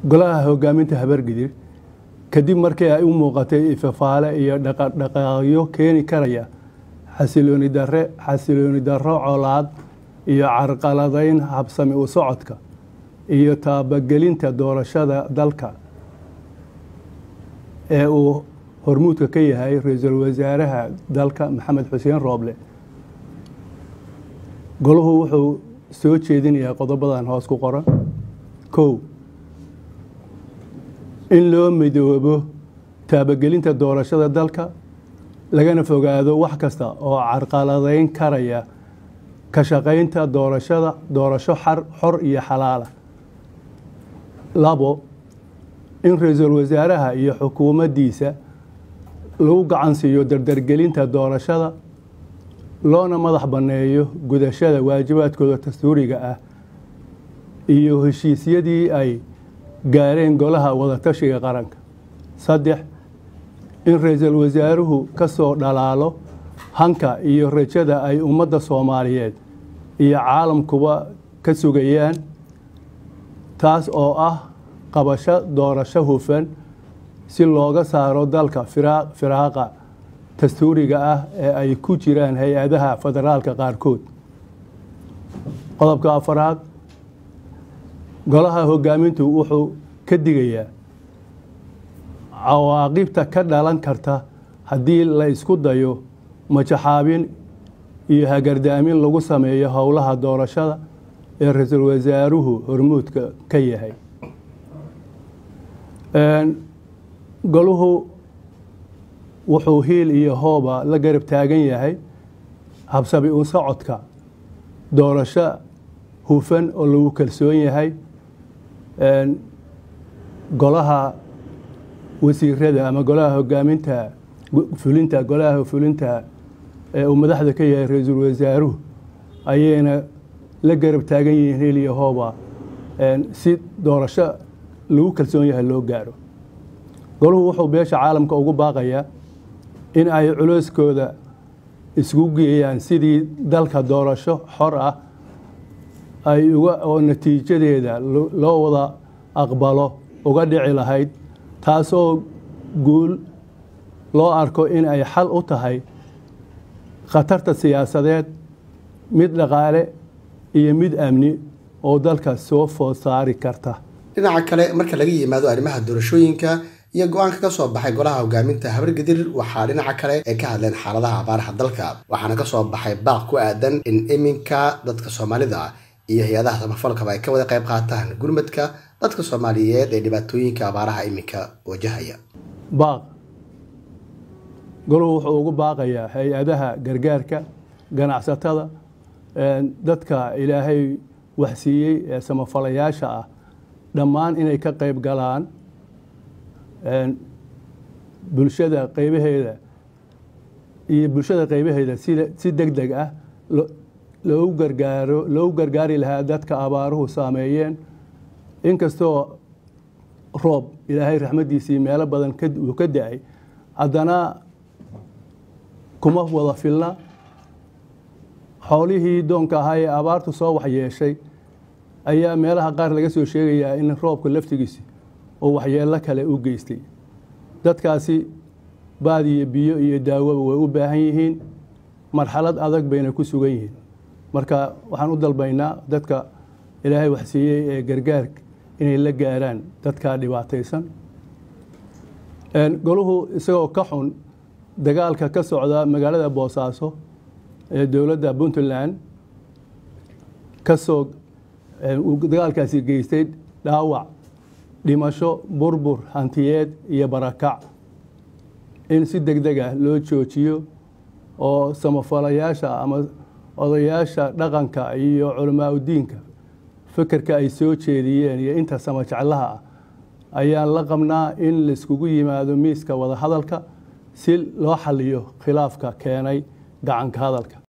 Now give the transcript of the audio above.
golaha hogaaminta habargidir kadib markii ay u muuqatay ifafaale iyo dhaqdhaqaaqyo keeni karaya xasilooni darre xasilooni darro colaad iyo carqaladayn habsami u socodka iyo taabagelinta doorashada dalka ee uu hormuudka ka yahay ra-iisul wasaaraha dalka maxamed xuseen rooble golahu wuxuu soo jeedinayaa qodobadan hoos ku qoran kow in loo midoobo taabagelinta doorashada dalka lagana fogaado wax kasta oo carqaladayn karaya ka shaqaynta doorashada doorasho xor iyo xalaala labo in ra-iisul wasaaraha iyo xukuumaddiisa lagu gacan siiyo dardargelinta doorashada loona madax banneeyo gudashada waajibaadkooda dastuuriga ah iyo heshiisyadii ay gaareen golaha wadatashiga qaranka saddex in ra-iisul wasaaruhu ka soo dhalaalo hanka iyo rajada ay ummadda soomaaliyeed iyo caalamkuba ka sugayaan taas oo ah qabasho doorasho hufan si looga saaro dalka firaaqa dastuuriga ah ee ay ku jiraan hay-adaha federaalka qaarkood qodobka afaraad golaha hogaamintu wuxuu ka digayaa cawaaqibta ka dhalan karta haddii la isku dayo majaxaabin iyo hagardaamin lagu sameeyo howlaha doorashada ee ra-iisul wasaaruhu hormuudka ka yahay goluhu wuxuu hiil iyo hooba la garab taagan yahay habsabi u socodka doorasho hufan oo lagu kalsoon yahay golaha wasiirada ama golaha hogaaminta fulinta golaha fulinta ee uu madaxda ka yahay ra-iisul wasaaruhu ayayna la garab taagan yihiin hiil iyo hooba si doorasho lagu kalsoon yahay loo gaaro goluhu wuxuu beesha caalamka ugu baaqayaa in ay culeyskooda isku geeyaan sidii dalka doorasho xor ah ay uga oo natiijadeeda loo wada aqbalo uga dhici lahayd taasoo guul loo arko in ay xal u tahay khatarta siyaasadeed mid dhaqaale iyo mid amni oo dalka soo food saari karta dhinaca kale marka laga yimaado arrimaha doorashooyinka iyo go-aanka ka soo baxay golaha hogaaminta habargadir waxaa dhinaca kale ay ka hadleen xaaladaha abaaraha dalka waxaana ka soo baxay baaq ku aadan in iminka dadka soomaalida iyo hay-adaha samafalkaba ay ka wada qayb qaataan gurmadka dadka soomaaliyeed ee dhibaatooyinka abaaraha iminka wajahaya baaq goluhu wuxuu ugu baaqayaa hay-adaha gargaarka ganacsatada dadka ilaahay waxsiiyey ee samafalayaasha ah dhammaan inay ka qayb galaan bulshada qaybaheeda iyo bulshada qaybaheeda sida si deg deg ah loogu gargaaro loogu gargaari lahaa dadka abaaruhu saameeyeen inkastoo roob ilaahay raxmaddiisii meelo badan uu ka da-ay haddana kuma wada filna xoolihii doonka ahaa ee abaartu soo waxyeeshay ayaa meelaha qaar laga soo sheegayaa in roobka laftigiisi oo waxyeello kale u geystay dadkaasi baad iyo biyo iyo daawoba way u baahan yihiin marxalad adag bayna ku sugan yihiin marka waxaan u dalbaynaa dadka ilaahay waxsiiyey ee gargaarka inay la gaaraan dadka dhibaataysan goluhu isagoo ka xun dagaalka ka socda magaalada boosaaso ee dowladda puntland kasoo dagaalkaasi geystay dhaawac dhimasho burbur hantiyeed iyo barakac in si deg deg ah loo joojiyo oo samafalayaasha ama odayaasha dhaqanka iyo culamaa udiinka fekerka ay soo jeediyeen iyo inta samajeclaha ah ayaan la qabnaa in laiskugu yimaado miiska wadahadalka si loo xaliyo khilaafka keenay gacanka hadalka